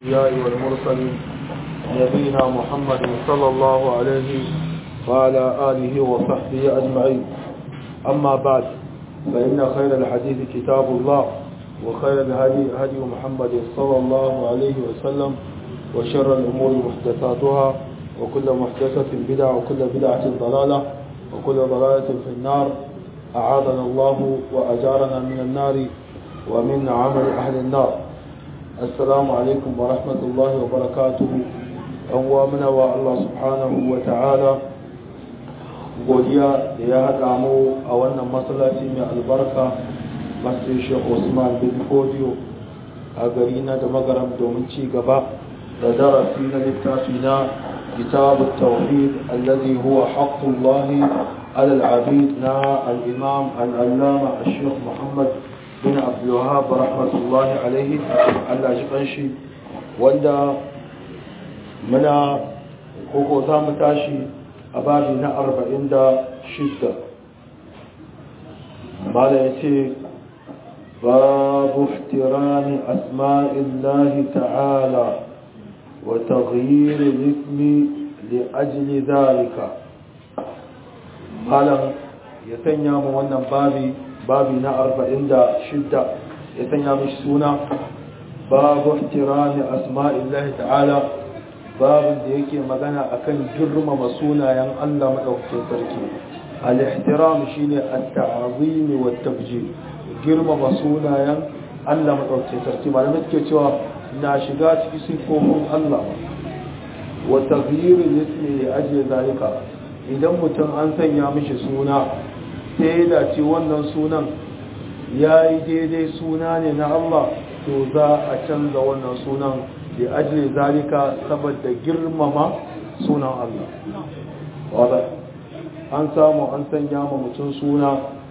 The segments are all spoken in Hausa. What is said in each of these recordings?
الأنبياء والمرسلين نبينا محمد صلى الله عليه وعلى آله وصحبه أجمعين أما بعد فإن خير الحديث كتاب الله وخير الهدي هدي محمد صلى الله عليه وسلم وشر الأمور محدثاتها وكل محدثة بدعة وكل بدعة ضلالة وكل ضلالة في النار أعاذنا الله وأجارنا من النار ومن عمل أهل النار السلام عليكم ورحمة الله وبركاته أوامنا والله سبحانه وتعالى godiya da ya haɗa mu a wannan masallaci mai albarka masjid Sheikh Usman bin Fodio a gari na da magaram domin ci gaba da darasi na littafi na كتاب التوحيد الذي هو حق الله على العبيد نا الإمام العلامة الشيخ محمد بن عبد الوهاب رحمة الله عليه على شقنشي وندا منا كوكو تامتاشي أبابي نأرب عند شدة قال يتي باب احترام أسماء الله تعالى وتغيير الاسم لأجل ذلك قال يتنيا wannan babi babi na 46 ya tanya mishi suna babu ihtirami asma'illahi ta'ala babin da yake magana akan girmama sunayen Allah madaukakin sarki al-ihtiram shine at-ta'zim wa at-tabjil girmama sunayen Allah madaukakin sarki malamai suke cewa na shiga ciki sifofin Allah wa taghyirin ismi li ajli zalika idan mutum an sanya mishi suna sai da ce wannan sunan yayi daidai suna ne na Allah to za a canza wannan sunan li ajli zalika saboda girmama sunan Allah wanda an samu an sanya ma mutum suna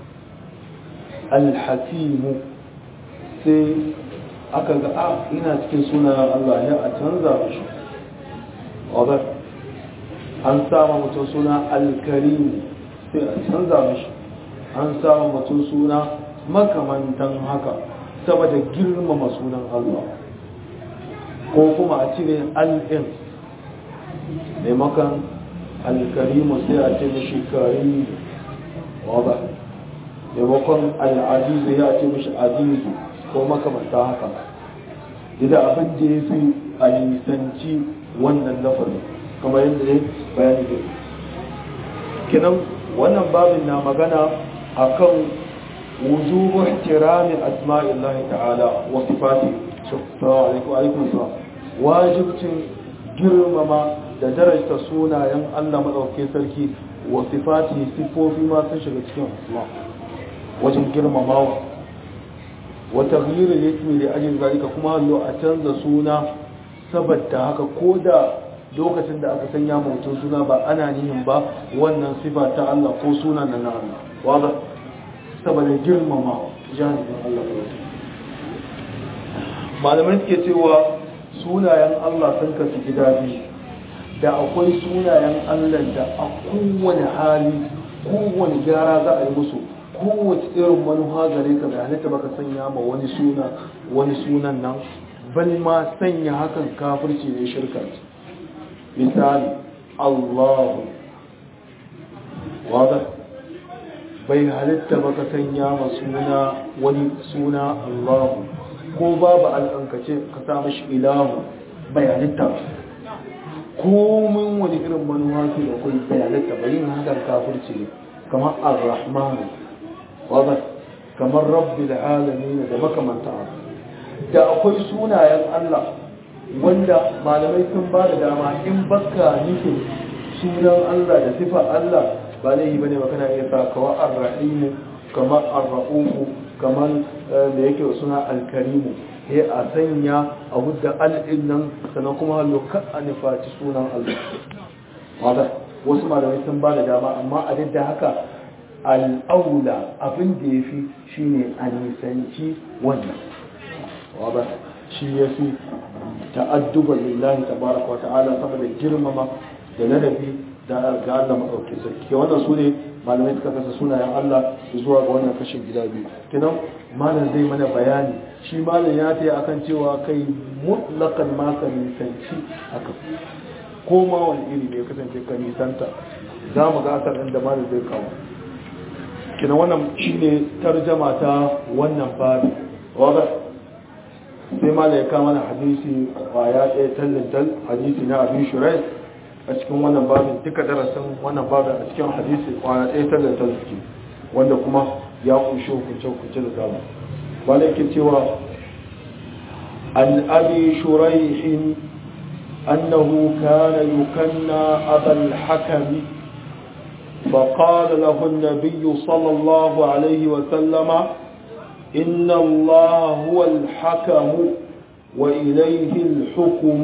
al-hakimu sai aka ga a ina cikin sunayen Allah ya a canza shi wadda an sama mutum suna alkarim sai a canza mishi an sama mutum suna makamantan haka saboda girmama sunan Allah ko kuma a cire al'in maimakon alkarimu sai a ce mishi karim wadda maimakon al'adizu ya ce mishi adizu ko makamanta haka da abin da ya fi a nisanci wannan lafarin kamar yadda ne bayani da kinan wannan babin na magana akan wujubu ihtirami asma'illahi ta'ala wa sifati alaikum salam wajibcin girmama da darajta sunayen Allah madauke sarki wa sifati sifofi ma sun shiga cikin asma wajen girmamawa wata ghirin yake da ajin zalika kuma hallo a canza suna saboda haka ko da lokacin da aka sanya mutum suna ba ana nihin ba wannan sifa ta Allah ko suna na na Allah wadda saboda girmama janibin Allah malamai suke cewa sunayen Allah sun kasu gida biyu da akwai sunayen Allah da a kowane hali kowane gyara za a yi musu kowace irin manuha gare ka da halitta baka sanya ma wani suna wani sunan nan bal ma sanya hakan kafirci ne shirka misali Allahu wada bai halitta baka sanya ma suna wani suna Allahu ko babu alƙankace ka sa mashi ilahu bai halitta komin wani irin manuwa ke da kai bai halitta bai yin hakan kafirci ne kamar ar-rahmanu wadda kamar rabbi da alami da makamanta da akwai sunayen Allah wanda malamai sun ba da dama in baka nufin sunan Allah da sifa Allah ba laihi bane ba kana iya sa kawa ar-rahimu kamar ar-ra'ufu kamar da yake suna al-karimu he a sanya a hudda al-din nan sannan kuma hallo ka a nufaci sunan Allah wadda wasu malamai sun ba da dama amma a duk da haka al'aula abin da ya fi shi ne a nisanci wannan wadda shi ya fi ta'adduba lillahi tabaraka wa ta'ala saboda girmama da ladabi da ga Allah maɗauki sarki wannan su ne malamai suka kasa sunayen Allah zuwa ga wannan kashin gida biyu kinan malam zai mana bayani shi malam ya ta akan cewa kai mutlakan ma ka nisanci haka ko ma wani iri ne kasance ka nisanta za mu ga asar da malam zai kawo kina wannan shine tarjama ta wannan babi wadda sai malam ya kama na hadisi kwaya ɗaya tallintal hadisi na abin shurai a cikin wannan babin duka darasin wannan babin a cikin hadisi kwaya ɗaya tallintal suke wanda kuma ya kunshi hukunce-hukunce da dama wanda ke cewa an abi shuraihin annahu kana yukanna abal hakami فقال له النبي صلى الله عليه وسلم إن الله هو الحكم وإليه الحكم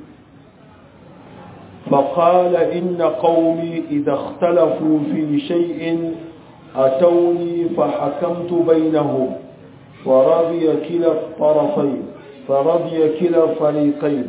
فقال إن قومي إذا اختلفوا في شيء أتوني فحكمت بينهم فرضي كلا الطرفين فرضي كلا الفريقين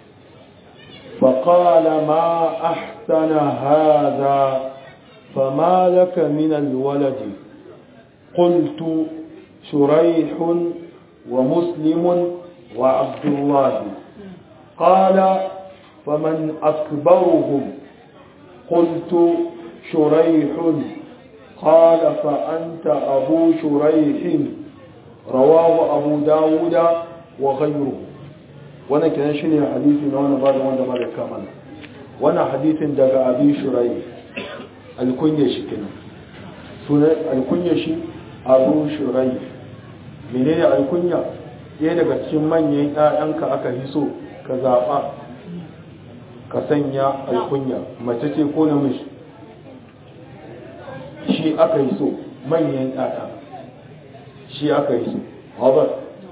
فقال ما أحسن هذا فما لك من الولد قلت شريح ومسلم وعبد الله قال فمن أكبرهم قلت شريح قال فأنت أبو شريح رواه أبو داود وغيره وانا كان شنو حديثي وانا بعد وانا بعد كمان وانا حديث دقى أبي شريح الكنية شكنا سنة الكنية شي أبو شريح menene alkunya ɗaya daga cikin manyan ‘ya'yanka aka hiso ka zaɓa ka sanya alkunya mace ce ko namiji shi aka yi so manyan ‘ya'ya shi aka yi so haɓar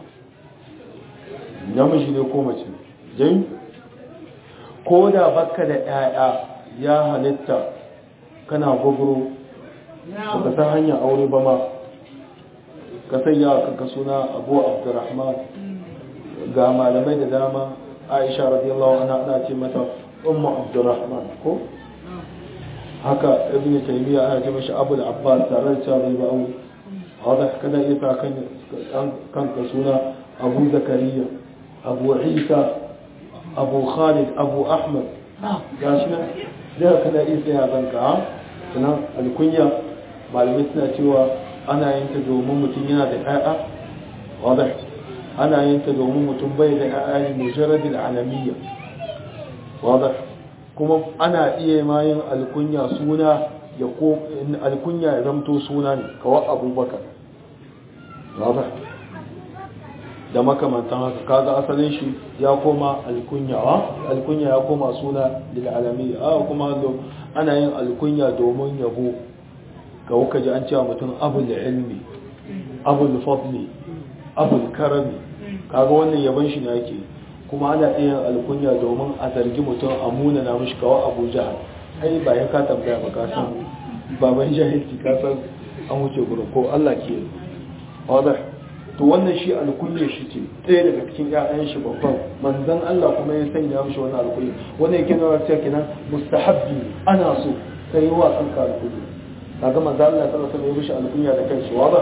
namiji ne ko mace jai ko da baka da ‘ya'ya ya halitta kana gwagwaro ba ka san hanyar aure ba ma ka sanya kanka suna abu abdurrahman ga malamai da dama aisha radiyallahu anha ana ce mata ummu abdurrahman ko haka ibn taymiya ana ce mashi abul abbas tare da cewa bai ba aure wanda kada iya sa kan kanka suna abu zakariya abu isa abu khalid abu ahmad gashi nan da kada iya sa kanka ha sannan alkunya malamai suna cewa ana yin ta domin mutum yana da ƴaƴa wadda ana yin ta domin mutum bai da ƴaƴa ne mujarradin alamiyya wadda kuma ana iya ma yin alkunya suna ya ko alkunya ya zamto suna ne kawai abubakar wadda da makamantan haka kaga asalin shi ya koma alkunya wa alkunya ya koma suna lil alamiyya a kuma ana yin alkunya domin yabo ga wuka ji an cewa mutum abul ilmi abul fadli abul karami kaga wannan yaban shi ne yake kuma ana iya alkunya domin a zargi mutum a muna na mishi kawo abu jahal ai ba ya ka tambaya ba ka san baban jahilci ka san an wuce gurin ko Allah ke wadda to wannan shi alkunya shi ce ɗaya daga cikin ƴaƴan shi babban manzon Allah kuma ya sanya mishi wannan alkunya wannan yake nuna cewa kenan mustahabbi ana so kai wa kanka alkunya kaga manzo Allah sallallahu alaihi wasallam ya mishi alkunya da kanshi waba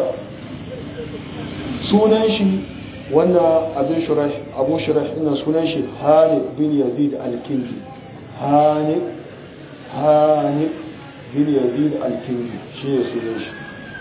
sunan shi wannan abin shurash abu shurash ina sunan shi Hani bin Yazid al-Kindi Hani Hani bin Yazid al-Kindi shi ne sunan shi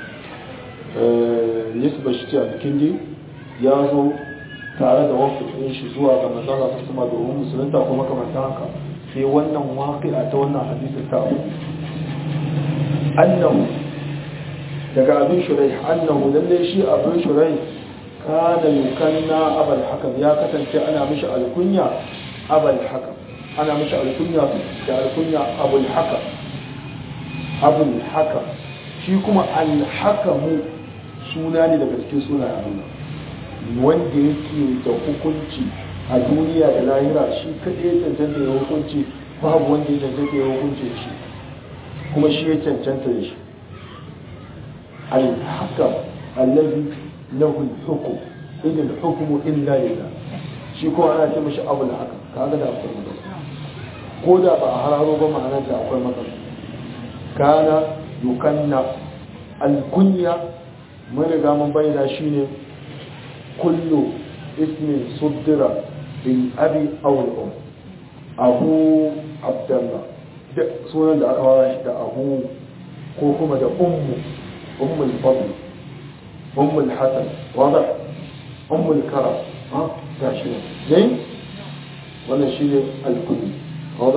eh nisba shi ce al-Kindi ya zo tare da wasu ɗin shi zuwa ga manzo Allah sallallahu alaihi wasallam domin musulunta kuma kamar haka sai wannan waqi'a ta wannan hadisi ta abu annahu daga abin shurai annahu lalle shi abin shurai kana yukanna abal hakam ya kasance ana mishi alkunya abal hakam ana mishi alkunya da alkunya abul hakam abul hakam shi kuma alhakamu suna ne daga cikin suna Allah wanda yake da hukunci a duniya da lahira shi kaɗai ya cancanta ya hukunci babu wanda ya cancanta ya hukunce shi kuma shi ya cancanta da shi al-hakam allazi lahu al-hukm in al-hukm illa lillah shi ko ana ce mishi abul hakam kaga da akwai matsala ko da ba a hararo ba ma'anar da akwai matsala kana yukanna al-kunya mun riga mun bayyana shine kullu ismin suddira bil abi aw al um abu abdullah duk sunan da aka wara shi da abu ko kuma da ummu ummul fadl ummul hasan wada ummul karam ha gashi ne dai wannan shine al-kulli wada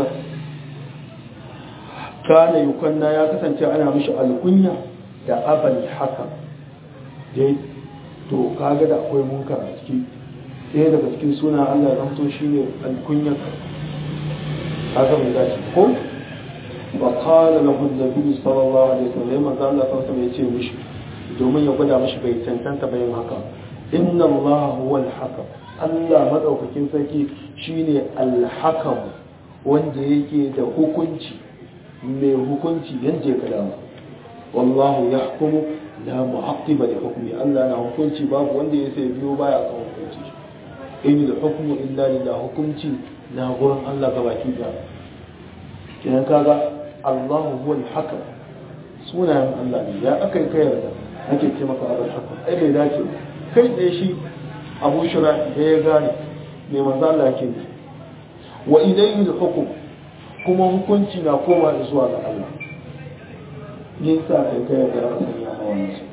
kana yukanna ya kasance ana mishi alkunya da abal hakam dai to kaga da akwai munkar a ciki ɗaya daga cikin suna Allah ya zanto shine alkunya kaga mai dace ko wa qala lahu an-nabi sallallahu alaihi wasallam manzo Allah sallallahu alaihi ya ce mishi domin ya gwada mishi bai tantanta bayan haka inna Allah huwa al-hakam Allah madaukakin sarki shine al-hakam wanda yake da hukunci mai hukunci yadda ya kada wallahu ya hukumu la mu'aqqiba li hukmi Allah na hukunci babu wanda ya sai biyo baya kan hukunci in da hukmu illa lillah hukunci na gurin Allah gabaki da kidan kaga Allahu huwal hakam sunayen Allah ne ya akai kai yarda nake ce maka abul hakam ai bai dace kai tsaye shi Abu Shura da ya gane mai manzo Allah yake wa ilayhi al-hukm kuma hukunci na koma zuwa ga Allah yin sa kai kai da aka sanya a wannan su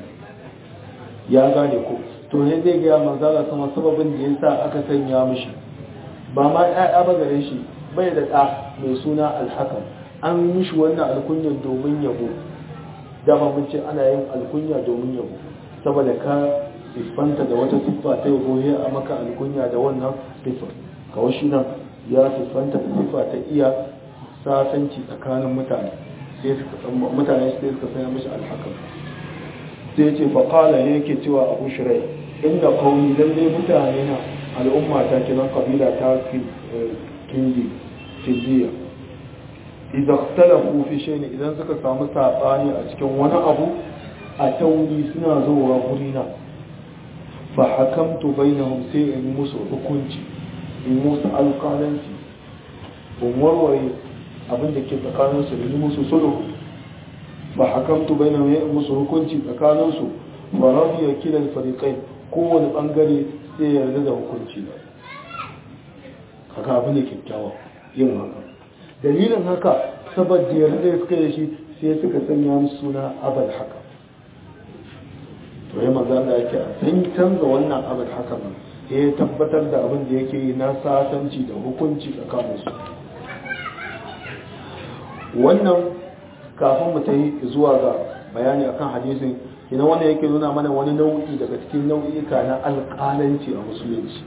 ya gane ko to ne zai ga manzala sama sababin da yasa aka sanya mishi ba ma ƴaƴa ba gare shi bai da ɗa mai suna alhakam an mishi wannan alkunyar domin yabo dama mun ce ana yin alkunya domin yabo saboda ka siffanta da wata siffa ta yabo ya a maka alkunya da wannan siffa kawai shi nan ya siffanta da siffa ta iya sasanci tsakanin mutane sai suka mutane sai suka sanya mishi alhakam sai ce fa qala ne yake cewa abu shirai inda qaumi lalle mutane na al'umma ta kiran kabila ta kindi kindiya idan ikhtalafu fi shay'in idan suka samu sabani a cikin wani abu a tauni suna zuwa gurina fa hakamtu bainahum sai in musu hukunci in musu alƙalanci in warware abin da ke tsakaninsu da yi musu sulhu ba hakamtu bai na mai musu hukunci tsakaninsu ba rabu ya kila farikai kowane bangare sai ya yarda da hukunci ba haka abin da kyakkyawa yin haka dalilin haka saboda yarda da suka yi shi sai suka sanya musu suna abal haka to ya maza da yake a san canza wannan abal haka ba ya tabbatar da abin da yake yi na sasanci da hukunci tsakaninsu wannan kafin mu ta yi zuwa ga bayani akan hadisin kina wanda yake nuna mana wani nau'i daga cikin nau'ika na alƙalanci a musulunci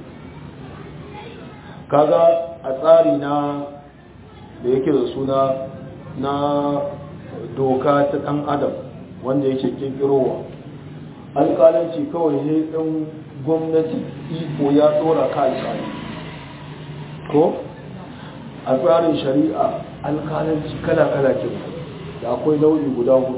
kaga a tsari na da yake da suna na doka ta ɗan adam wanda yake kirkirowa alƙalanci kawai ne ɗan gwamnati iko ya ɗora ka alƙali ko a tsarin shari'a alkalanci kala-kala ke da akwai nau'i guda hudu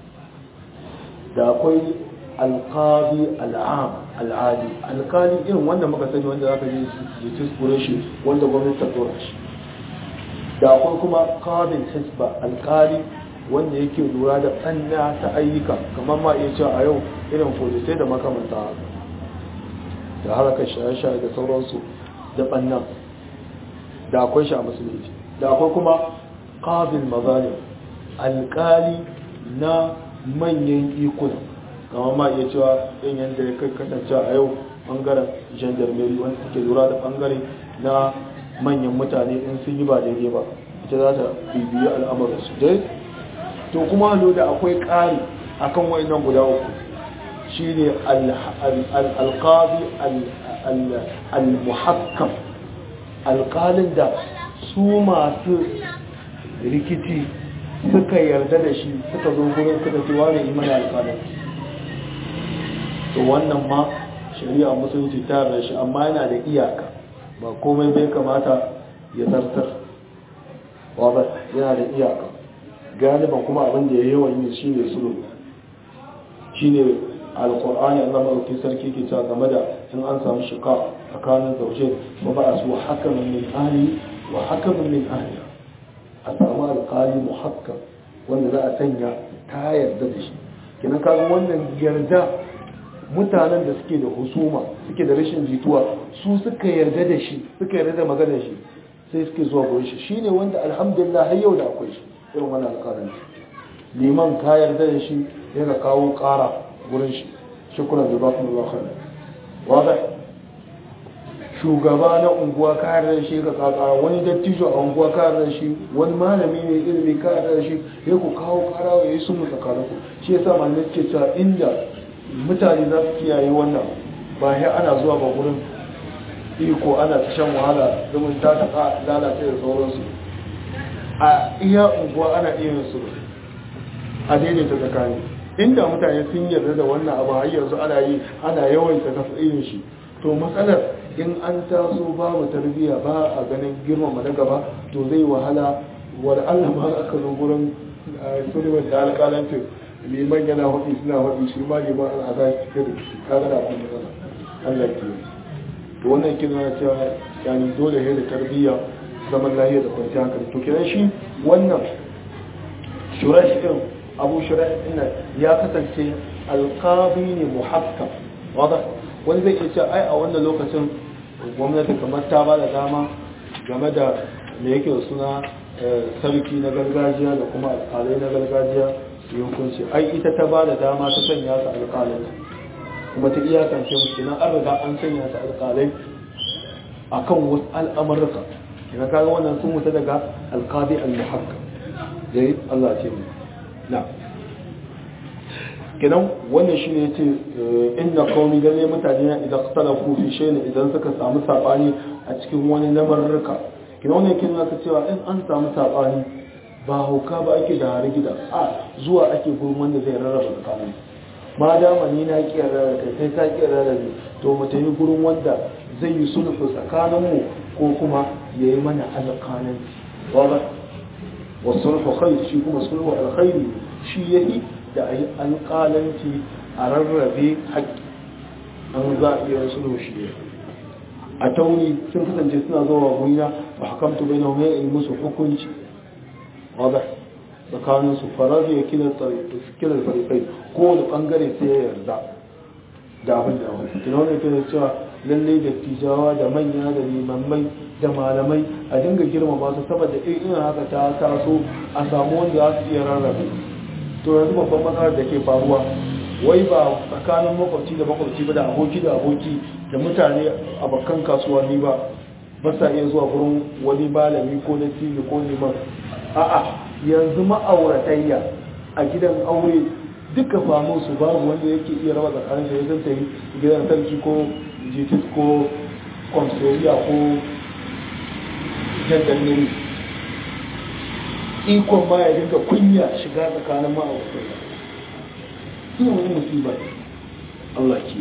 da akwai alkali al'am al'adi alkali irin wanda muka sani wanda za ka yi jitis shi wanda gwamnati ta tora shi da akwai kuma kabin hisba alkali wanda yake lura da tsanna ta ayyuka kamar ma iya cewa a yau irin folisai da makamanta da harkar shaye-shaye da sauransu da ɓannan da akwai shi a musulunci da akwai kuma qabil mazalim alƙali na manyan ikuna kama ma iya cewa yin yadda ya kai kasance a yau bangaren gendarmerie wanda suke lura da bangare na manyan mutane in sun yi ba daidai ba ita za ta bibiyi al'amuransu dai to kuma lo da akwai ƙari akan wayannan guda uku shine alqabi al-muhakkam alƙalin da su masu rikici suka yarda da shi suka zo gurin suka ce wane imani alƙalin to wannan ma shari'a musulunci ta yarda shi amma yana da iyaka ba komai bai kamata ya zartar wadda yana da iyaka galiban kuma abin da ya yawan yi shi ne sulhu shi ne alkur'ani an zama rufi sarki ke cewa game da in an samu shika tsakanin zauje ba ba a su hakamin min ahli wa hakamin min ahliya a samu alkali muhakkam wanda za a sanya ta yarda da shi kina kaga wannan yarda mutanen da suke da husuma suke da rashin jituwa su suka yarda da shi suka yarda da maganar shi sai suke zuwa gurin shi shine wanda alhamdulillah har yau da akwai shi irin wannan alƙalanci liman ka yarda da shi ya ka kawo ƙara gurin shi shukran da bakum Allah khair wada shugaba na unguwa ka yarda da shi ka kaka wani dattijo a unguwa ka yarda da shi wani malami mai ilimi ka yarda da shi ya ku kawo ƙara ya yi sunu tsakaninku shi yasa malamai ke cewa inda mutane za su kiyaye wannan ba ya ana zuwa ba gurin iko ana ta shan wahala domin ta ta lalace da sauransu a iya unguwa ana iya yin su a daidaita tsakani inda mutane sun yarda da wannan abu har yanzu ana yi ana yawaita yin shi to matsalar in an taso babu tarbiyya ba a ganin girmama na gaba to zai wahala wani allah ma aka zo gurin sulman da alƙalancin liman yana haɗi suna haɗi shi ma liman al'ada cike da kaga da abin da allah ke to wannan kina cewa yani dole ne da tarbiyya zaman lahiya da kwanciyar hankali to kiran shi wannan shurash din abu shurash din ya kasance alqabi ne muhakkam wada wani zai iya cewa ai a wannan lokacin gwamnati kamar ta ba da dama game da me yake da suna sarki na gargajiya da kuma alƙalai na gargajiya su yi hukunci ai ita ta ba da dama ta sanya su alƙalai kuma ta iyakance musu kenan an riga an sanya su alƙalai akan wasu al'amurka ina kaga wannan sun wuta daga alƙadi al-muhakkam dai Allah ce mu na kenan wannan shine yace inna qaumi galle mutane na idan talafu fi shay'in idan suka samu sabani a cikin wani lamarruka kenan wannan kin zaka cewa in an samu sabani ba hauka ba ake da hari gida a zuwa ake gurin wanda zai rarraba tsakanin ma dama ni na kiyar da kai sai ka kiyar da ni to mu tafi gurin wanda zai yi sulhu tsakanin mu ko kuma yayi mana alƙalanci wala wasulhu khair shi kuma sulhu alkhairi shi yayi da ayi alƙalanci a rarrabe haƙƙi an za a iya sulhu shi a tauni sun kasance suna zuwa gurina ba hakamtu bai na mai yi musu hukunci wadda tsakanin su farazu ya kilar farikai ko wani bangare sai ya yarda da abin da wani kina wani kira cewa lallai da tijawa da manya da limammai da malamai a dinga girmama su saboda irin haka ta taso a samu wanda za su iya rarrabe to yanzu babban matsalar da ke faruwa wai ba tsakanin makwabci da makwabci ba da aboki da aboki da mutane a bakkan kasuwanni ba ba sa iya zuwa gurin wani malami ko na tv ko neman a'a yanzu ma'auratayya a gidan aure duka famu su babu wanda yake iya raba tsakanin da ya zanta yi gidan sarki ko jitis ko konsoriya ko jandarmeri ikon ma ya dinga kunya shiga tsakanin ma'auratayya ina wani musibar Allah ke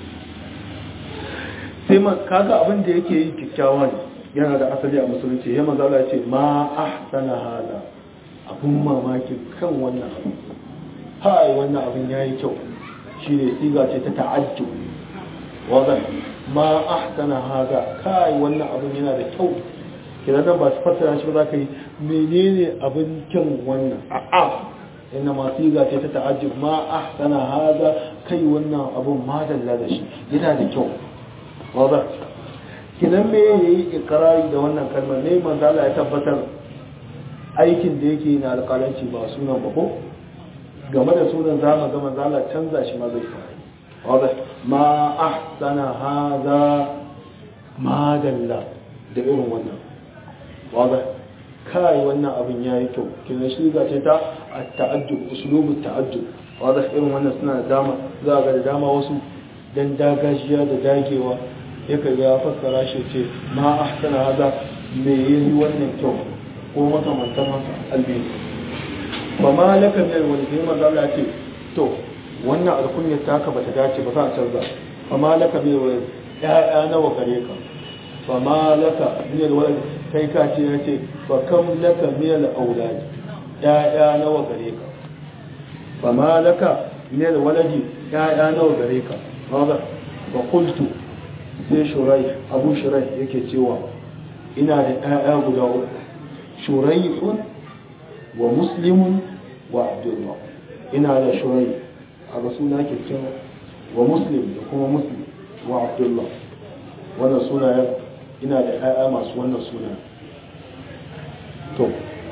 sai ma kaga abin da yake yi kyakkyawa ne yana da asali a musulunci ya mazala ya ce ma ahsana hada abun mamaki kan wannan abu hai wannan abin yayi kyau shine siga ce ta ta'ajjub wadan ma ahsana hada kai wannan abin yana da kyau kidan nan ba su fassara shi ba za ka yi menene abin kyan wannan a'a inna ma siga ce ta ta'ajjub ma ahsana hada kai wannan abun madalla da shi yana da kyau wadda kinan me ya yi ikirari da wannan kalmar ne manzala ya tabbatar aikin da yake na alƙalanci ba sunan ba ko game da sunan zama ga manzala canza shi ma zai fara wadda ma ahsana haza madalla da irin wannan wadda kai wannan abin ya yi kyau kinan shi ga ce ta a ta'ajjub usulubu ta'ajjub wadda irin wannan suna da dama za ga da dama wasu dan dagashiya da dagewa ya kaga ya fassara shi ce ma ahsana hada me yayi wannan kyau ko makamantan haka albi ba ma laka mai wani sai manzo Allah ce to wannan alkunya ta ka bata dace ba za a canza fa ma laka mai wani ya'ya nawa gare ka fa ma laka min alwalad kai ka ce ya ce fa kam laka min alawlad ya'ya nawa gare ka fa ma laka min alwaladi ya'ya nawa gare ka ba ba qultu sai shurai abu shurai yake cewa ina da ɗaya guda uku shurai'un wa muslimun wa abdullah ina da shurai a ga suna ke cewa wa muslim da kuma muslim wa abdullah wannan sunayen ina da 'ya'ya masu wannan sunayen to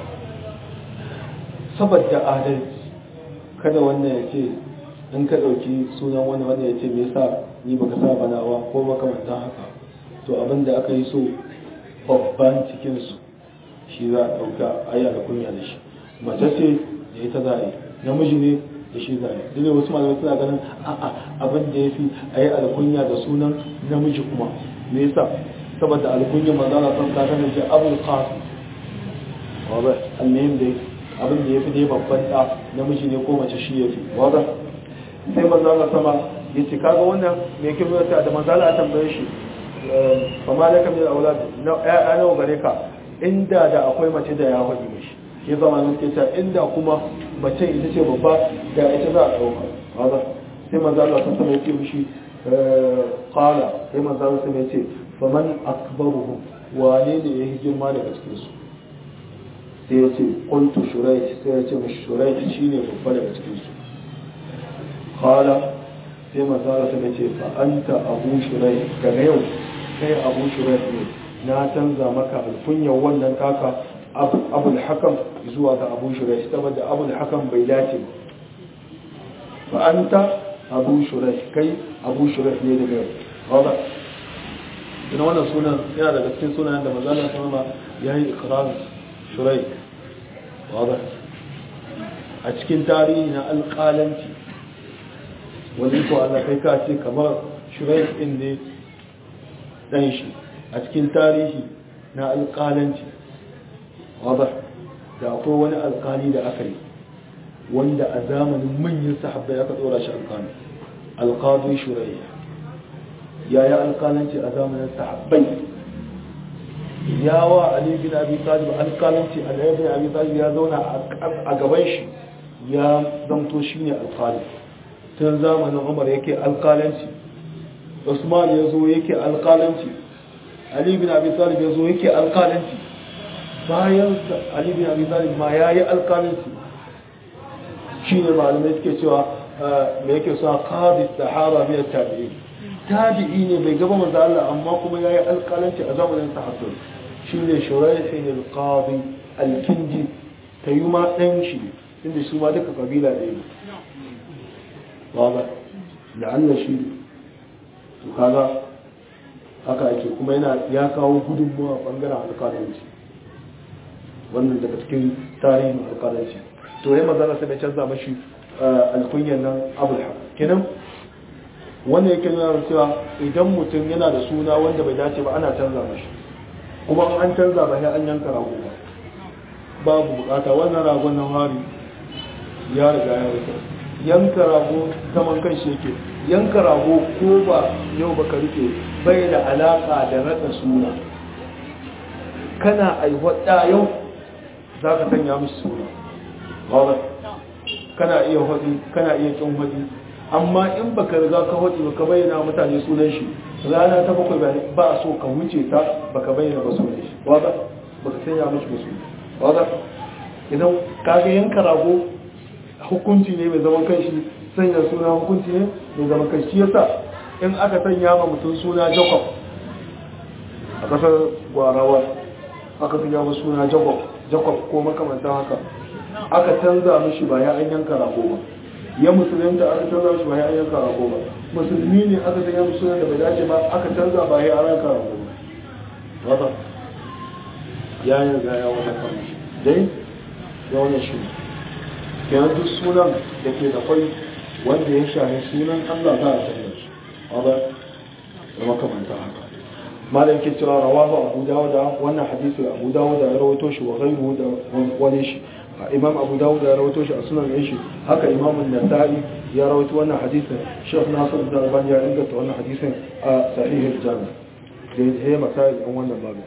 saboda adalci kada wannan ya ce in ka ɗauki sunan wani wanda ya ce me yasa ni baka sa banawa ko makamantan haka to abin da aka yi so babban cikinsu shi za a ɗauka aya da kunya da shi mace ce da ita za a yi namiji ne da shi za a yi duk da wasu malamai suna ganin a'a abin da ya fi a yi alkunya da sunan namiji kuma me yasa saboda alkunya manzo Allah san ka sanin ce abul qasim wanda almuhim dai abin da ya fi dai babban da namiji ne ko mace shi ya fi wanda sai manzo Allah sama ya ce kaga wannan me yake nuna da manzo Allah ya tambaye shi fa malaka min aulad na ya nawa gare ka inda da akwai mace da ya faɗi mishi ke zama ne suke cewa inda kuma mace ita ce babba da ita za a ɗauka wanda sai manzo Allah sun sama ya ce mishi qala sai manzo Allah sun ya ce faman akbaruhum wane ne ya girma daga cikin su sai ya ce qultu shuraih sai ya ce mishi shuraih shine babba daga cikin su qala sai manzo Allah sun ya ce fa anta abu shuraih daga yau kai abu shuraih ne na canza maka alkunyar wannan kaka abul hakam zuwa ga abu shuraih saboda abul hakam bai dace ba fa anta abu shuraih kai abu shuraih ne daga yau ina wannan sunan yana daga cikin sunayen da manzana sama ya yi ikirar shurai wadda a cikin tarihi na alƙalanci wani ko Allah kai ka ce kamar shurai ɗin ne ɗan shi a cikin tarihi na alƙalanci wadda da akwai wani alƙali da aka yi wanda a zamanin manyan sahabbai aka tsora shi alƙali alƙadu shurai ya yi alƙalanci a zamanin sahabbai ya wa Ali bin Abi Talib alƙalanci Ali bin Abi Talib ya zauna a gaban shi ya zamto shi ne alƙali tun zamanin Umar yake alƙalanci Usman ya zo yake alƙalanci Ali bin Abi Talib ya zo yake alƙalanci bayan Ali bin Abi Talib ma ya yi alƙalanci shi ne malamai suke cewa me yake sa qadi sahaba min tabi'in tabi'i ne bai gaba manzo Allah amma kuma yayi alƙalanci a zamanin sahabbai shine shuraihin al-qadi al-kindi tayuma dan shi inda su ma duka kabila ɗaya ne wala la'alla shi to kaga haka ake kuma yana ya kawo gudunmuwa bangaren alƙalanci wannan daga cikin tarihin alƙalanci to yayin manzo Allah sai bai canza mashi alkunyan nan abul kenan wanda yake nuna cewa idan mutum yana da suna wanda bai dace ba ana canza mashi kuma an canza ba sai an yanka rago ba babu bukata wannan ragon nan hari ya riga ya rike yanka rago zaman kan shi yake yanka rago ko ba yau baka rike bai da alaka da rada suna kana aiwata yau za ka sanya mishi suna kana iya hudi kana iya kin hudi amma in baka riga ka hudi baka bayyana mutane sunan shi rana ta bakwai ba so ka wuce ta baka bayyana ba sunan shi wada baka sanya mishi musu wada idan kaga yanka rago hukunci ne mai zaman kanshi sanya suna hukunci ne mai zaman kanshi yasa in aka sanya ma mutum suna Jacob a kasar Gwarawa aka sanya ma suna Jacob Jacob ko makamantan haka aka canza mishi ba ya an yanka rago ba ya musulunta aka canza mishi ba ya an yanka rago ba musulmi ne aka sanya mishi sunan da bai dace ba aka canza ba ya an yanka rago ba wata ya yi ga ya wata kan shi dai ya wani shi kenan duk sunan da ke da kwai wanda ya shahi sunan Allah za a canza shi wata da makamanta haka malam ke cewa rawahu abu dawuda wannan hadisi abu dawuda ya rawaito shi wa ghayruhu da wani shi imam abu dawud ya rawaito shi a sunan shi haka imam an-nasa'i ya rawaito wannan hadisin shaykh nasir da albani ya inganta wannan hadisin a sahih al-jami da ya masail an wannan babu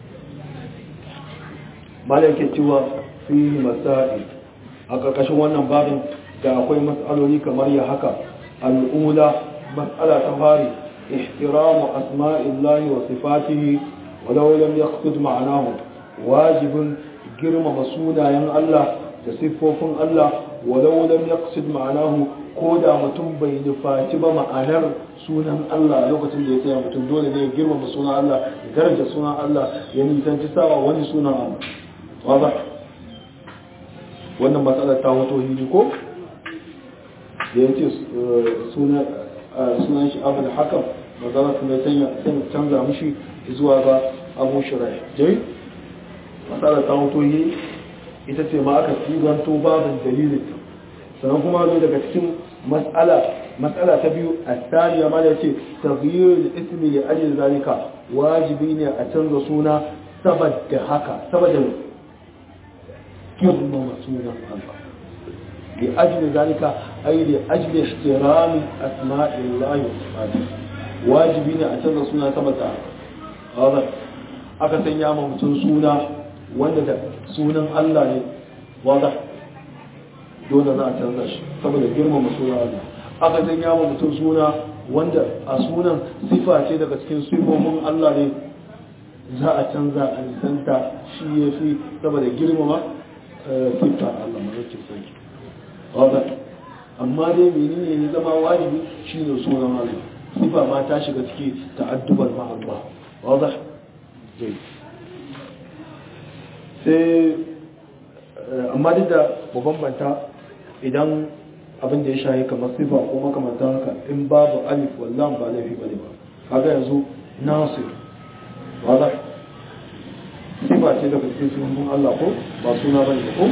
malam ke cewa fi masail a karkashin wannan babin da akwai mas'aloli kamar ya haka al-ula mas'ala ta fari احترام أسماء الله وصفاته ولو لم يقصد معناه واجب girmama sunayen Allah da siffofin Allah walau lam yaqsid ma'anahu ko da mutum bai nufaci ba ma'anar sunan Allah a lokacin da ya tsaya mutum dole ne ya girmama sunan Allah ya daraja sunan Allah ya nisanci sawa wani sunan Allah waba wannan matsalar ta wato hili ko da ya ce sunan shi abu da hakan magana su mai canza mushi zuwa ga abu shirai jai matsalar ta wato hili ita ce ma aka tsiganto babin dalilin sannan kuma zo daga cikin matsala matsala ta biyu a tsariya ma da ce tafiyar ismi ya ajiyar zalika wajibi ne a canza suna saboda haka saboda girmama sunan Allah li ajli zalika ay li ajli ihtirami asma'illahi wa wajibi ne a canza suna saboda haka aka sanya ma mutum suna wanda da sunan Allah ne wanda dole za a canza shi saboda girmama sunan Allah aka sanya ma mutum suna wanda a sunan sifa ce daga cikin sifofin Allah ne za a canza a nisanta shi ya fi saboda girmama sifa Allah mazarci sarki wadda amma dai menene ya zama wajibi shi ne sunan Allah sifa ma ta shiga ciki ta'addubar ma'allah wadda zai sai amma duk da bambanta idan abin da ya shahi kamar sifa ko makamantan haka in babu alif wallan ba laifi bane ba kaga yanzu nasir wada sifa ce daga cikin sunan Allah ko ba suna bane ko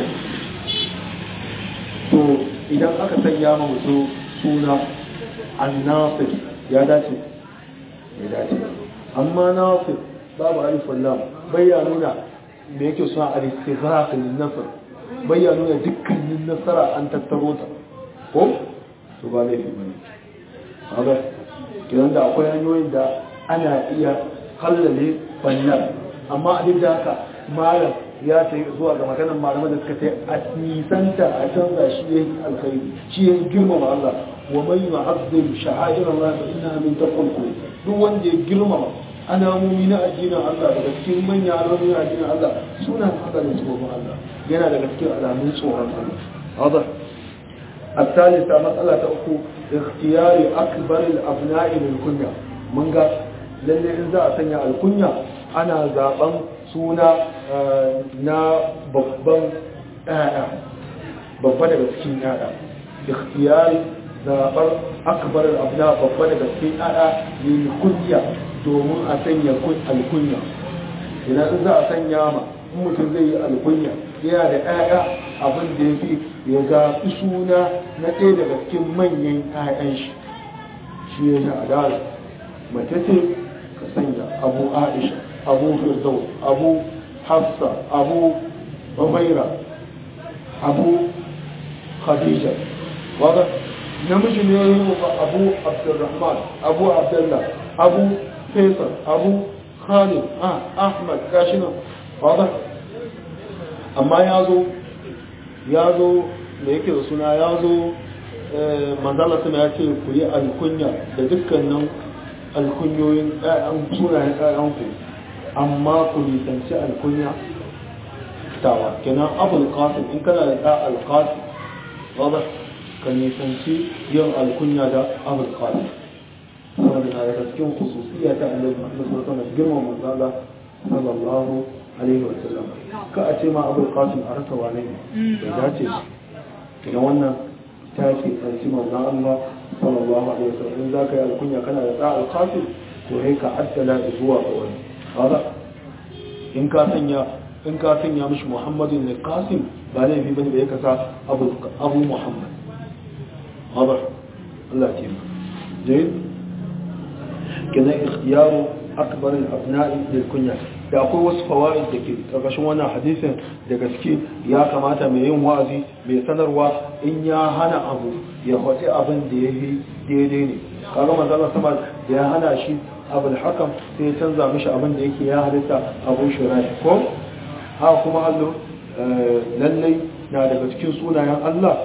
to idan aka sanya ma mutu suna annasir ya dace ya dace amma nasir babu alif wallan bai ya nuna me yake suna al-istighraq lin-nasr bai ya nuna dukkanin nasara an tattaro ta ko su ba laifi bane haka kiran da akwai hanyoyin da ana iya hallale bannan amma a duk da haka malam ya ta zuwa ga maganar malamai da suka tai a nisanta a canza shi ya yi alkhairi shi ya girmama Allah wa mai ma'azzin sha'air Allah fa inna min taqwal duk wanda ya girmama alamomi na addinin Allah daga cikin manyan alamomi na addinin Allah suna haka ne tsoron Allah yana daga cikin alamun tsoron Allah الثالثة مسألة أخو اختيار أكبر الأبناء للكنية من قال للي إنزاء سنة الكنية أنا زابن سونا نا ببن آآ ببن بسكين آآ اختيار زابر أكبر الأبناء ببن بسكين آآ للكنية domin a sanya alkunya idan in za a sanya ma mutum zai yi alkunya yana da 'ya'ya abin da ya fi ya zaɓi suna na ɗaya daga cikin manyan 'ya'yan shi shi ya yi adala mace ce ka sanya abu aisha abu firdaus abu hafsa abu umaira abu khadija wadda namiji ne yi abu abdurrahman abu abdullah abu faisal abu khalid ah ahmad gashi nan wadda amma ya zo ya zo da yake da suna ya zo manzala suna ya ce ku yi alkunya da dukkanin alkunyoyin ɗayan sunayen ɗayanku amma ku nisanci alkunya tawa kenan abul qasim in kana da ɗa alqasim wadda ka nisanci yin alkunya da abul qasim saboda na daga cikin khususiyya ta annabi Muhammad sallallahu alaihi wasallam girman manzala sallallahu alaihi wasallam ka a ce ma abul qasim a rasa wane ne bai dace shi idan wannan ta ce ƙarshe manzan Allah sallallahu alaihi wasallam in za ka yi alkunya kana da tsa'al qasim to sai ka addala zuwa ga wani kaga in ka sanya in ka sanya mishi Muhammadin ne qasim ba laifi bane da ya kasa abu abu Muhammad haba Allah ya yi jayyid kenan ikhtiyaru akbar al-abna'i lil kunya da akwai wasu fawaid da ke ƙarƙashin wannan hadisin da gaske ya kamata mai yin wa'azi mai sanarwa in ya hana abu ya faɗi abin da ya yi daidai ne kaga manzala sama da ya hana shi abul hakam sai ya canza mishi abin da yake ya halitta abu shirai ko ha kuma allo lallai na daga cikin sunayen Allah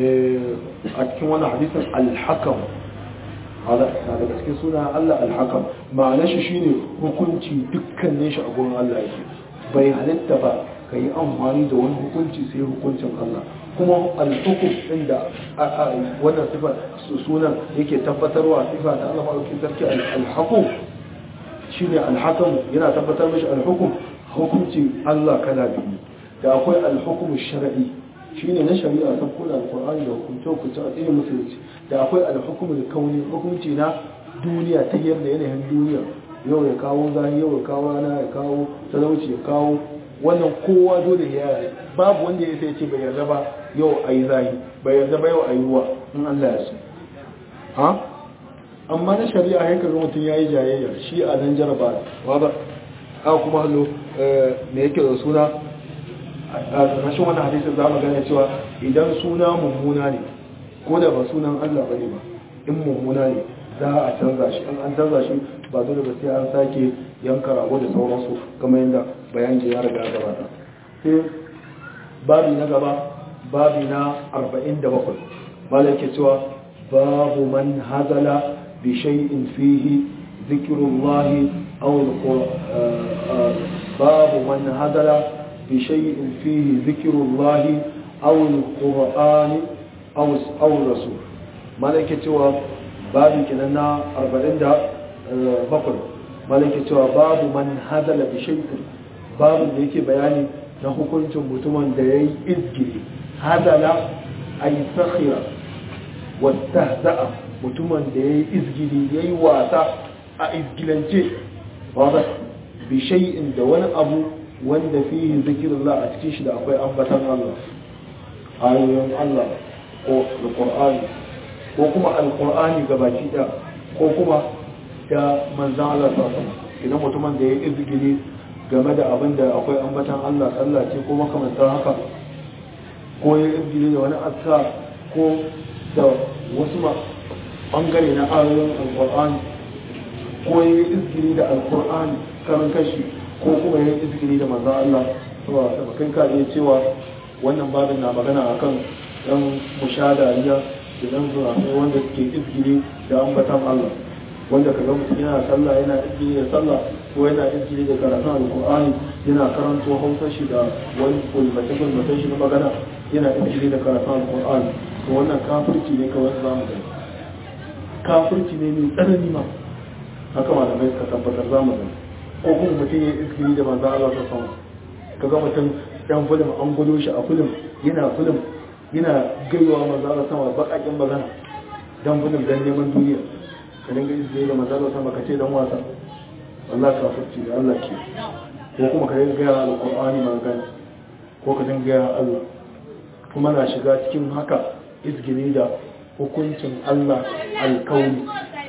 a cikin wannan hadisin al-hakam hada na daga cikin suna Allah alhakam ma'anar shi shine hukunci dukkanin shi a gurin Allah yake bai halitta ba ka yi amfani da wani hukunci sai hukuncin Allah kuma al-hukum inda wannan sifa sunan yake tabbatarwa sifa ta Allah madaukakin sarki al-hukum shine al-hakam yana tabbatar mishi al-hukum hukunci Allah kala biyu da akwai al-hukum shar'i shine na shari'a ta kula al-Qur'ani da hukunce hukunce a cikin musulunci da akwai al-hukum al-kauni hukunci na duniya ta yadda yanayin duniya yau ya kawo zahi yau ya kawo rana ya kawo talauci ya kawo wannan kowa dole ya babu wanda ya sai ce bai yarda ba yau a yi zahi bai yarda ba yau a yi ruwa in Allah ya so ha amma na shari'a haika ga mutum ya yi jayayya shi a nan jaraba ba a kuma hallo me yake da suna a ƙarshen wani hadisin za mu gane cewa idan suna mummuna ne ko da ba sunan Allah ba ne ba in mummuna ne za a canza shi in an canza shi ba dole ba sai an sake yanka rago da sauransu kamar yadda bayan ya riga gabata sai babi na gaba babi na 47 malai ke cewa babu man hazala bi shay'in fihi zikrullahi aw babu man hazala bi shay'in fihi zikrullahi aw alqur'ani aw aw rasul malai ke cewa babi kenan na 47 malaki cewa babu man hadala bi shay'in babu da yake bayani na hukuncin mutumin da yayi izgiri hadala ay sakhira wa tahza'a mutumin da yayi izgiri yayi wasa a izgilance wanda bi shay'in da wani abu wanda fihi zikrullah a cikin shi da akwai ambatan Allah ayoyin Allah ko alqur'ani ko kuma alqur'ani gabaki da ko kuma da manzan Allah sassan idan mutumin da ya yi izgili game da abin da akwai ambatan Allah sallah ce ko makamantar haka ko ya yi izgili da wani aska ko da wasu ma bangare na ayoyin alkur'ani ko ya yi izgili da alkur'ani karin kashi ko kuma ya yi izgili da manzan Allah saboda da kai ka iya cewa wannan babin na magana akan yan mushadariya da dan zuwa wanda suke izgili da ambatan Allah wanda ka ga mutum yana sallah yana izgiri da sallah ko yana izgiri da karatun alkur'ani yana karanto hausa shi da wani kulmace kulmace shi na magana yana izgiri da karatun alkur'ani to wannan kafirci ne kawai za mu gani kafirci ne mai tsanani ma haka malamai suka tabbatar za mu gani ko kuma mutum ya izgiri da manzo Allah ta sama ka ga mutum yan film an gudo shi a film yana film yana gaiwa manzo Allah sama bakakin magana dan film dan neman duniya ka dinga izini da manzalo sama ka ce dan wasa Allah ka furci da Allah ke ko kuma ka dinga gaya alqur'ani magana ko ka dinga gaya Allah kuma na shiga cikin haka izgini da hukuncin Allah alkauni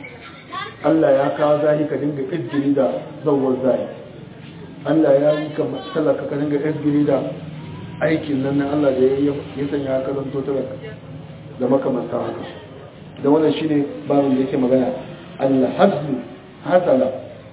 Allah ya kawo zahi ka dinga izgini da zawar zahi Allah ya yi ka talaka ka dinga izgini da aikin nan na Allah da ya sanya ka zanto talaka da makamanta haka da wannan shine babin da yake magana al-hazl hazala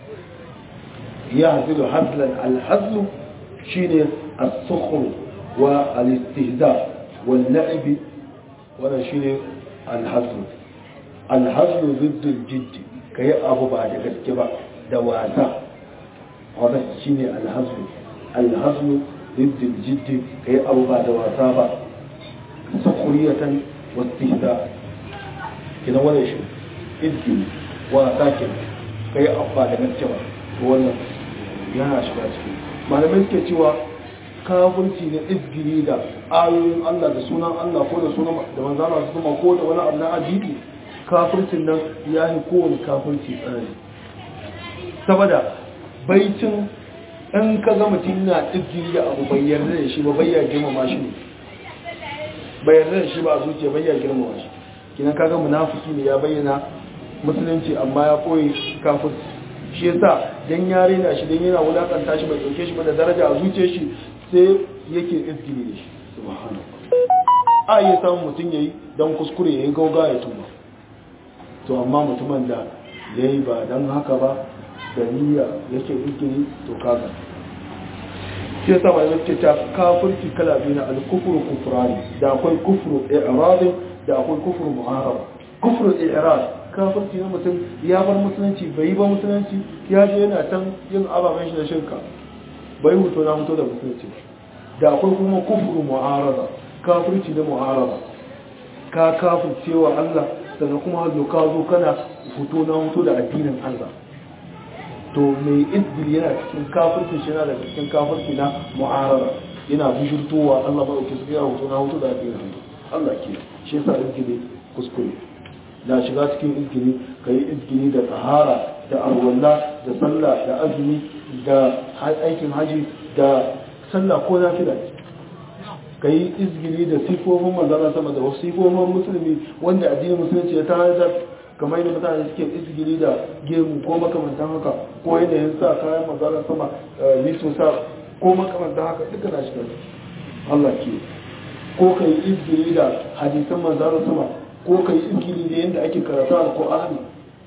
yahzilu hazlan al-hazl shine as-sukhr wa al-istihza wal la'ib wannan shine al-hazl al-hazl ضد الجد kai abu ba da gaske ba da wasa wannan shine al-hazl al-hazl ضد الجد kai abu ba da wasa ba sukhriyatan wa istihza kina wannan shi izgi wa sakin kai abba da gaske ba to wannan yana shiga ciki malamai suke cewa kafirci ne izgiri da ayoyin Allah da sunan Allah ko da sunan da manzo Allah su kuma ko da wani abu na addini kafircin nan ya yi kowane kafirci tsanani saboda baitin in ka ga mutum na izgiri da abu bai yarda da shi ba bai ya girmama shi ne bai yarda da shi ba a zuciya bai ya girmama shi kinan kaga munafiki ne ya bayyana musulunci amma ya koyi kafir shi yasa dan ya rena shi dan yana wulakanta shi bai dauke shi ba da daraja a zuciyar shi sai yake izgili da shi subhanallah a yi samun mutum yayi dan kuskure yayi gauga ya tuba to amma mutumin da yayi ba dan haka ba da niyya yake izgili to kaga shi yasa ba yake ta kafirci kala biyu na al-kufru kufrani da akwai kufru i'radin da akwai kufru mu'arab kufru i'rad kafirci na mutum ya bar musulunci bai yi ba musulunci ya je yana can yin ababen shi da shirka bai huto na huto da musulunci da akwai kuma kufru mu'arada kafirci da muharaba ka kafircewa Allah sannan kuma hazo ka zo kana fito na fito da addinin Allah to mai izgil yana cikin kafirci shi yana da cikin kafirci na muharaba yana bishirtowa Allah ba ke tsaya fito na fito da addinin Allah ke shi yasa izgili kuskure na shiga cikin izgili kai izgili da tsahara da arwalla da sallah da azumi da aikin haji da sallah ko nafila ka yi izgili da sifofin manzana sama da wasu sifofin musulmi wanda addinin musulunci ya tanadar kamar yadda mutane suke izgili da gemu ko makamantan haka ko yanayin sa kayan manzana sama liso sa ko makamantan haka duka na shiga Allah ke ko ka yi izgili da hadisan manzana sama ko ka yi izgili da yadda ake karatu al-Qur'ani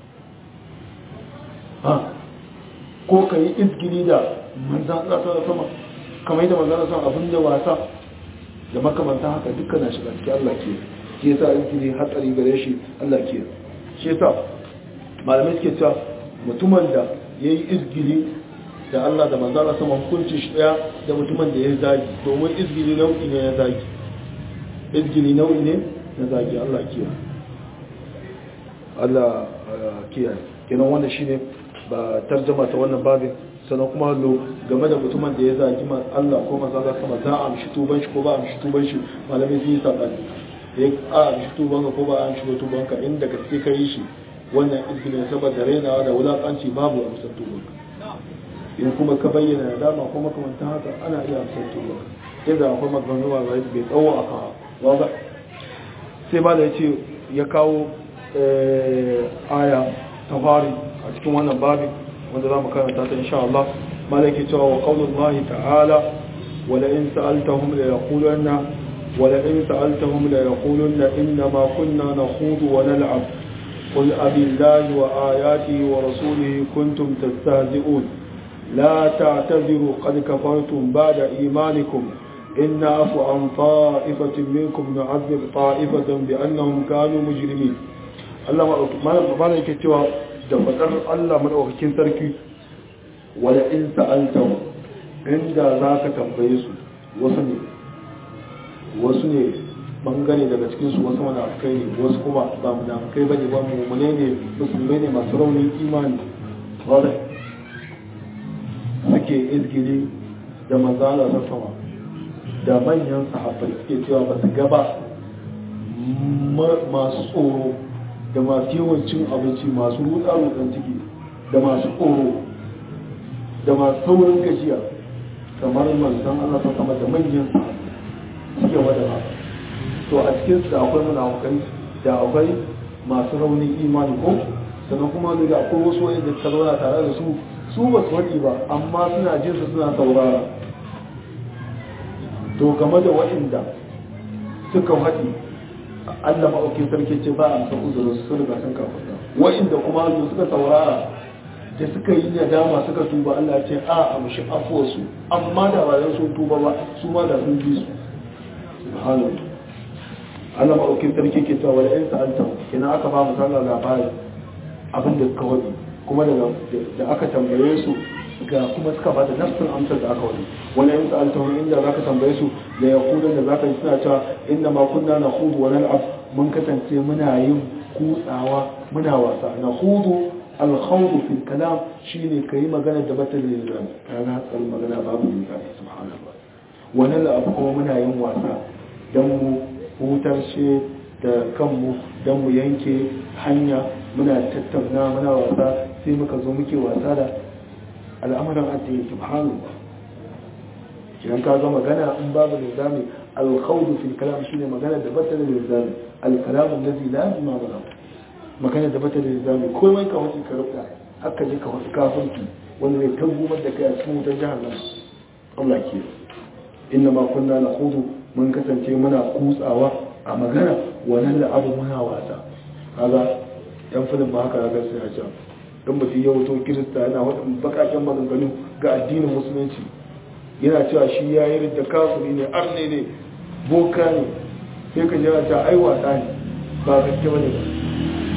ko ka yi izgili da manzan Allah sama kamar yadda manzan Allah abin da wasa da makamanta haka dukkan na shiga cikin Allah ke ke yasa izgili hatsari gare shi Allah ke shi yasa malamai suke cewa mutumin da ya yi izgili da Allah da manzan Allah sama hukunci shi daya da mutumin da ya zagi domin izgili nau'i ne na zagi izgili nau'i ne na zagi Allah ke Allah kiyaye kenan wannan shine ba tarjama ta wannan babin sannan kuma hallo game da mutumin da ya zagi Allah ko maza za sama za a amshi tuban shi ko ba a amshi tuban shi malamai sun yi saɓani ya a amshi tuban ka ko ba a amshi tuban ka inda gaske ka yi shi wannan izginin saboda rainawa da wulaƙanci babu amsar tuban ka in kuma ka bayyana da dama ko makamantan haka ana iya amsar tuban ka yadda akwai maganganu ba bai tsawo a kan ba sai ba da ya ce ya kawo aya ta fari a cikin wannan babin wanda za mu karanta ta insha Allah malaki cewa wa qaulullahi ta'ala wala in sa'altahum la yaquluna wala in sa'altahum la yaquluna inna ma kunna nakhudu wa nal'ab qul abillahi wa ayatihi wa rasulihi kuntum tastahzi'un la ta'tadiru qad kafartum ba'da imanikum إن عفو عن طائفة منكم نعذب طائفة بأنهم كانوا مجرمين الله ما لا يكتوى da bakar Allah madaukakin sarki wala in sa'altahu inda zaka tambaye su wasu ne wasu ne bangare daga cikin su wasu munafikai ne wasu kuma ba munafikai bane ba mu'mine ne musulmai ne masu raunin imani wala suke izgili da manzala ta sama da manyan sahabbai suke cewa ba su gaba masu tsoro da masu yawan cin abinci masu rutsa rutsan ciki da masu tsoro da masu saurin gajiya kamar manzan Allah ta sama da manyan suke wada ba to a cikin su da akwai munafukai da akwai masu raunin imani ko sannan kuma da akwai wasu wani da zauna tare da su su ba su waɗi ba amma suna jin su suna saurara to game da waɗanda suka waɗi Allah maɗaukin sarki ce ba a san uzurin su riga sun kafuta wa'inda kuma hannu suka saurara da suka yi nadama suka tuba Allah ce a amshi afuwarsu amma da ba sun tuba ba su ma da sun bi su subhanahu Allah maɗaukin sarki ke cewa wala in sa'alta kina aka ba mu sallar labari abin da suka wadi kuma da aka tambaye su ga kuma suka ba da nafsin amsar da aka wani wani yin sa'alta wani inda za ka tambaye su da ya kudan da za ka yi suna cewa inda ma kunna na hudu wani al'ab mun kasance muna yin kutsawa muna wasa na hudu alhaudu fil kalam shine ka yi magana da bata da yin zami ka ga hatsarin magana babu yin zami subhanallah wani al'ab kuma muna yin wasa don mu hutar shi da kanmu don mu yanke hanya muna tattauna muna wasa sai muka zo muke wasa da al'amuran addini subhanallah idan ka ga magana in babu nizami alkhawdu fil kalam shine magana da bata da nizami al-kalam allazi la yajma mana magana da bata da nizami komai ka wuce ka rubuta haka je ka wuce kafirci wanda zai tabbumar da kai a cikin wutar jahannam Allah ke inna ma kunna nakhudu mun kasance muna kutsawa a magana wannan da abu muna wasa kaga yan filin ba haka ga sai ya ce don mutum ya wuto kirista yana waɗin bakaken maganganu ga addinin musulunci yana cewa shi ya yi da kafiri ne arne ne boka ne sai ka jira ta ai wasa ne ba gaske bane ba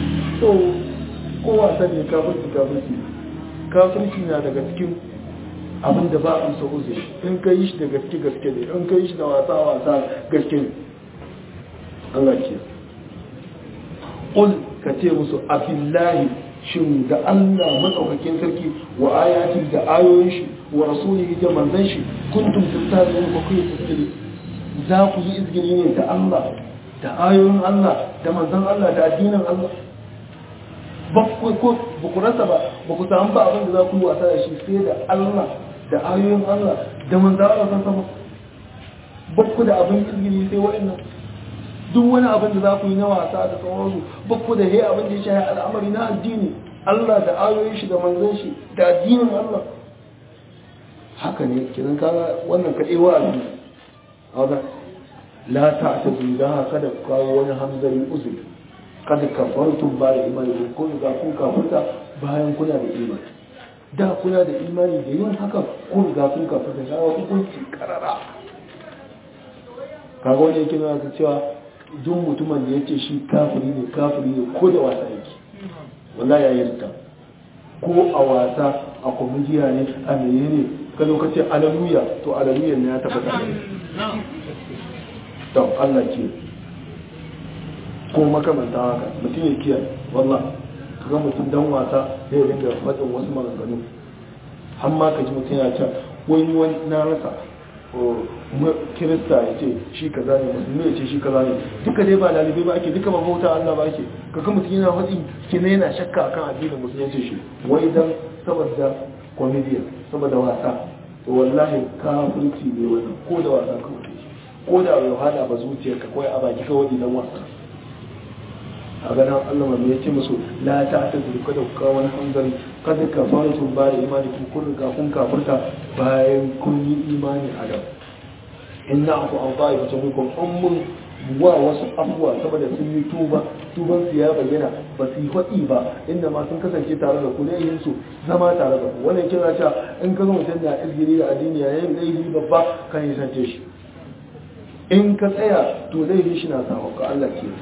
so ko wasa ne kafirci kafirci kafirci na daga cikin abin da ba a amsa uzuri in ka yi shi da gaske gaske ne in ka yi shi da wasa wasa gaske ne Allah ke ƙul ka ce musu abillahi shin da Allah matsaukakin sarki wa ayati da ayoyin shi wa rasulihi da manzon shi kuntum tattabi'un ba ku yi tasiri za ku yi izgiri ne da Allah da ayoyin Allah da manzon Allah da addinin Allah ba ku ko ba ku rasa ba ba ku samu ba abin da za ku yi wasa da shi sai da Allah da ayoyin Allah da manzon Allah san sama ba ku da abin izgiri sai wa'annan duk wani abin da za ku yi na wasa da sauransu ba ku da he abin da ya shahi al'amari na addini Allah da ayoyin shi da manzon shi da addinin Allah haka ne kiran kaga wannan kaɗai wa addini haka la ta'tazu da kada ku kawo wani hamzarin uzuri kada kafartum ba da imani ko ga kun kafarta bayan kuna da imani da kuna da imani da yin haka kun ga kun kafarta ga hukunci karara kaga wani yake nuna cewa duk mutumin da yake shi kafiri ne kafiri ne ko da wasa yake wallahi ya yarda ko a wasa a kwamidiya ne a meye ne ka zo ka ce alaluya to alaluya ne ya tabbata don Allah ke ko makamanta haka mutum ya kiyaye wallah ka ga mutum dan wasa ya ringa faɗin wasu maganganu har ma ka ji mutum ya ce wani wani na rasa kirista ya ce shi kaza ne musulmi ya ce shi kaza ne duka dai ba lalibai ba ake duka ba bauta Allah ba ake kaga mutum yana faɗi kina yana shakka akan addinin musulunci shi wai dan saboda comedian saboda wasa to wallahi kafirci ne wannan ko da wasa kawai ko da bai hada ba zuciyarka kawai a baki kawai idan wasa a ganin Allah mai ya ce musu la ta ta zuru kada ku kawo wani hanzari kada ka fara tun ba da imani kun kun riga kun kafirta bayan kun yi imani a da inna aku an ba'i wata minkum ummun wa wasu abuwa saboda sun yi tuba tuban su ya bayyana ba su yi faɗi ba inda ma sun kasance tare da ku ne yin su zama tare da ku wannan kira cewa in ka zo mutum da izgiri da addini yayin laifi babba kan yi sance shi in ka tsaya to laifi shi na samu ka Allah ke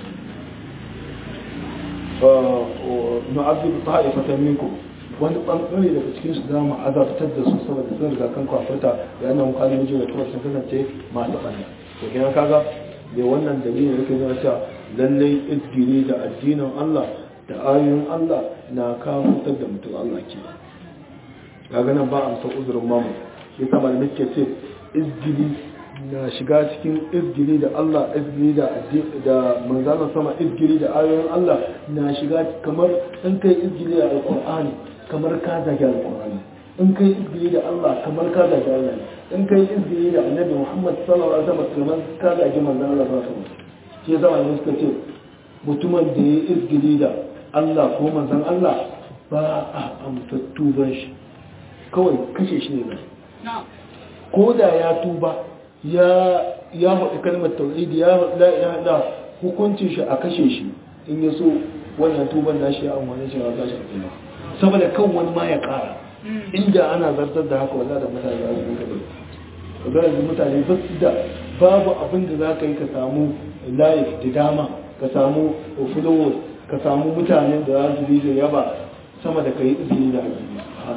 nu'azzibu ta'ifatan minkum wani bangare daga cikin su zamu azabtar da su saboda sun riga kan kafirta da annan kalin ji da kuma sun kasance masu banda to kenan kaga da wannan dalilin yake zama cewa lallai izgiri da addinin Allah da ayoyin Allah na kafirtar da mutum Allah ke kaga nan ba amsa uzurin mamu shi sama da nake ce izgiri na shiga cikin izgiri da Allah izgiri da da manzalan sama izgiri da ayoyin Allah na shiga kamar in kai izgiri da alqur'ani kamar ka zage alqur'ani in kai izgiri da Allah kamar ka zage Allah in kai izgiri da annabi Muhammad sallallahu alaihi wasallam kamar ka zage manzon Allah sallallahu alaihi wasallam shi zama ne suka ce mutumin da ya izgiri da Allah ko manzon Allah ba a amsa tuban shi kawai kashe shi ne ba ko da ya tuba ya ya haɗu kalmar tauhidi ya la ilaha illa hukuncin shi a kashe shi in ya so wannan tuban nashi ya amfani shi a kashe kuma saboda kan wani ma ya ƙara inda ana zartar da haka wallahi da mutane za su rinka bai ga yanzu mutane ba su da babu abin da za ka yi ka samu life da dama ka samu followers ka samu mutanen da za su bi da yaba sama da ka yi izini da addini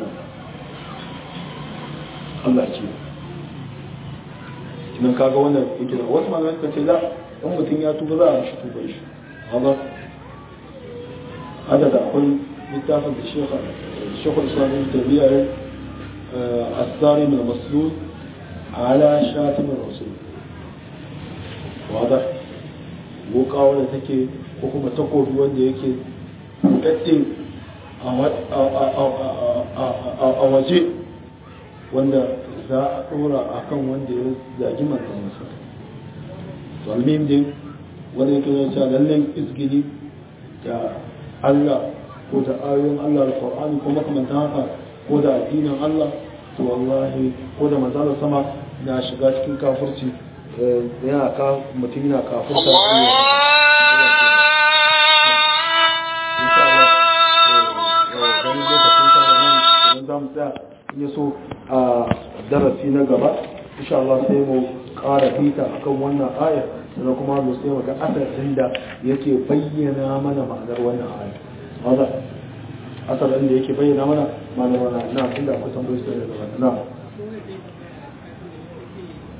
Allah ce kinan kaga wannan yake da wasu malamai suka ce za in mutum ya tuba za a mishi tuba shi haka hada da akwai littafin da shekha shekha islamin tabiya asari mai maslul ala shatimin rasul wada boka wanda take ko kuma takobi wanda yake buɗaɗɗe a waje wanda za a ɗora a kan wanda ya zagi manzan masa to almim din wanda yake zai cewa lallai izgili da allah ko da ayoyin allah al-qur'ani ko makamantan haka ko da addinin allah to wallahi ko da manzala sama na shiga cikin kafirci yana ka mutum yana kafirta za mu tsaya ya so a darasi na gaba insha Allah sai mu ƙara fita akan wannan aya sannan kuma mu sai mu ga asalin da yake bayyana mana ma'anar wannan aya wanda asalin da yake bayyana mana ma'anar wannan na tunda akwai tambayoyi sai da gaba na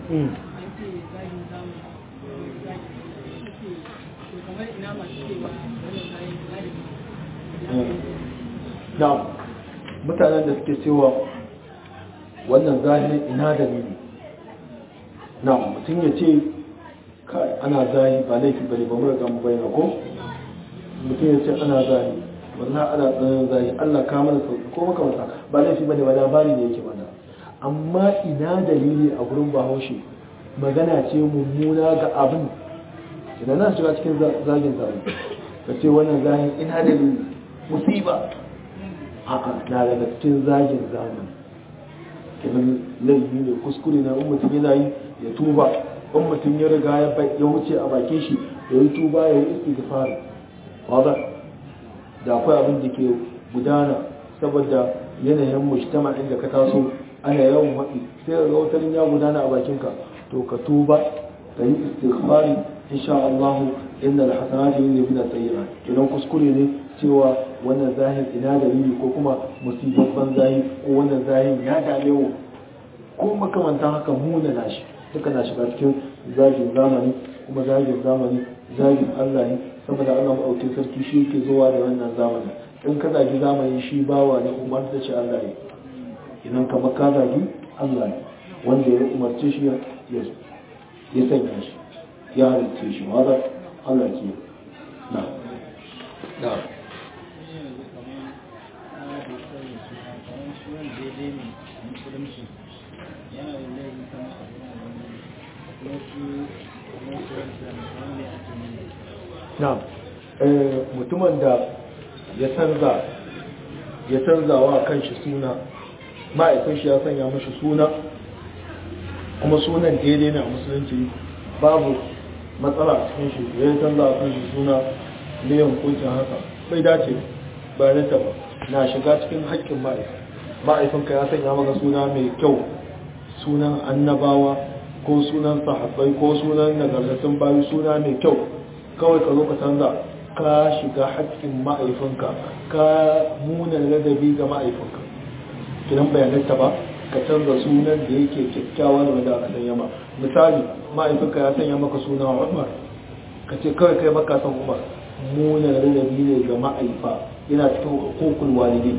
na mutanen da suke cewa wannan zahirin ina dalili na mutum ya ce kai ana zahi ba laifi bane ba mu riga mu bayyana ko mutum ya ce ana zahi wallahi ana tsananin zahi Allah ka mana sauki ko maka masa ba laifi bane ba labari ne yake mana amma ina dalili a gurin bahaushe magana ce mummuna ga abin idan na shiga cikin zagin zahi ka ce wannan zahin ina dalili musiba haka na daga cikin zagin zamani kenan laifi ne kuskure na in mutum yana yi ya tuba in mutum ya riga ya wuce a bakin shi ya yi tuba ya yi istighfar wadda da akwai abin da ke gudana saboda yanayin mujtama inda ka taso ana yawan haɗi sai ga watarin ya gudana a bakinka to ka tuba ka yi istighfari insha Allah inna alhasanati yuzhibuna sayyi'at kenan kuskure ne cewa wannan zahir ina dalili ko kuma musibabban zahir ko wannan zahir ya dame mu ko makamantan haka muna nashi duka na shiga cikin zagin zamani kuma zagin zamani zagin Allah ne saboda Allah maɗauki sarki shi ke zuwa da wannan zamani in ka zagi zamani shi bawa ne umar da shi Allah ne idan ka ka zagi Allah ne wanda ya umarce shi ya sanya shi ya halitta shi wanda Allah ke na na na mutumin da ya canza ya canza wa kanshi suna ma'aikun shi ya sanya mashi suna kuma sunan daidai na musulunci babu matsala a cikin shi ya canza wa kanshi suna ne hukuncin haka bai dace ba rita ba na shiga cikin haƙƙin ma'aikun ma'aikunka ya sanya maka suna mai kyau sunan annabawa ko sunan sahabbai ko sunan nagartattun bayu suna mai kyau kawai ka zo ka canza ka shiga haƙƙin ma'aifinka ka muna ladabi ga ma'aifinka kidan bayananta ba ka canza sunan da yake kyakkyawa da wanda aka sanya ma misali ma'aifinka ya sanya maka suna umar ka ce kawai kai maka san umar muna ladabi ne ga ma'aifa yana cikin hukukul walidai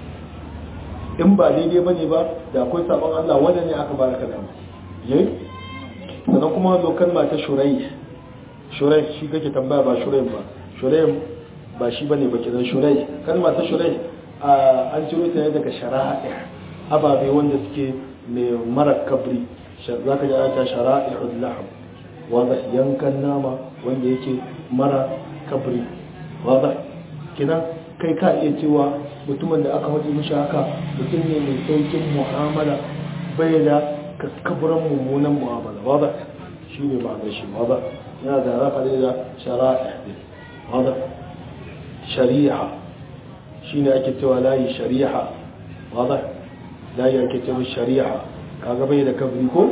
in ba daidai ba ne ba da akwai sabon Allah wanda ne aka baraka dama yayi sannan kuma zo kalma ta shurai shurai shi kake tambaya ba shurai ba shurai ba shi bane ba kidan shurai kalma ta shurai an ciro ta ne daga shara'a ababe wanda suke mai mara kabri za ka ji ta shara'i'ul lahm wanda yankan nama wanda yake mara kabri wanda kidan kai ka iya cewa mutumin da aka waje mishi haka mutum ne mai saukin mu'amala bai da kaskaburan mummunan mu'amala wadda shi ne ma'anar shi wadda yana da rafa ne da shara'a wadda shari'a shi ne ake cewa layi shari'a wadda layi ake cewa shari'a kaga bai da kabri ko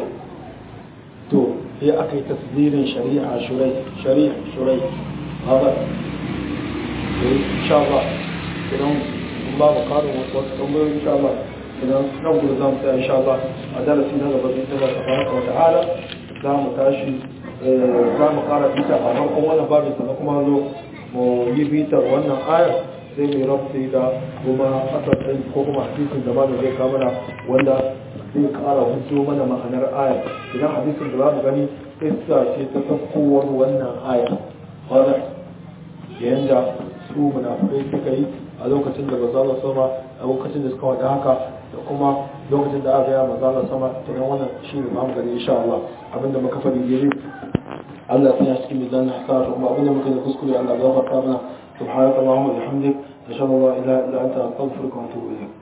to sai aka yi tasdirin shari'a shurai shari'a shurai wadda insha Allah idan babu karin wasu tambayoyi insha Allah idan nan gudu za mu tsaya insha Allah a darasi na gaba zai tsaya ta baraka wa ta'ala za mu tashi za mu kara bita a farkon wannan babin sannan kuma zo mu yi bitar wannan ayar sai mai rafi da kuma asasin ko kuma hadisin da mamu zai kamana wanda zai kara hujjo mana ma'anar ayar idan hadisin da za mu gani isa ce ta sakkowar wannan ayar wadda yanda su munafikai suka yi a lokacin da bazala sama a lokacin da suka wada haka da kuma lokacin da aka yi mazala sama tunan wannan shi ne mamu gani insha Allah abinda muka faɗi gere Allah ya cikin mizan na hasara kuma abinda muka yi kuskure Allah ya gafarta mana subhanaka Allahumma wa bihamdik ashhadu an la ilaha illa anta astaghfiruka wa atubu ilayk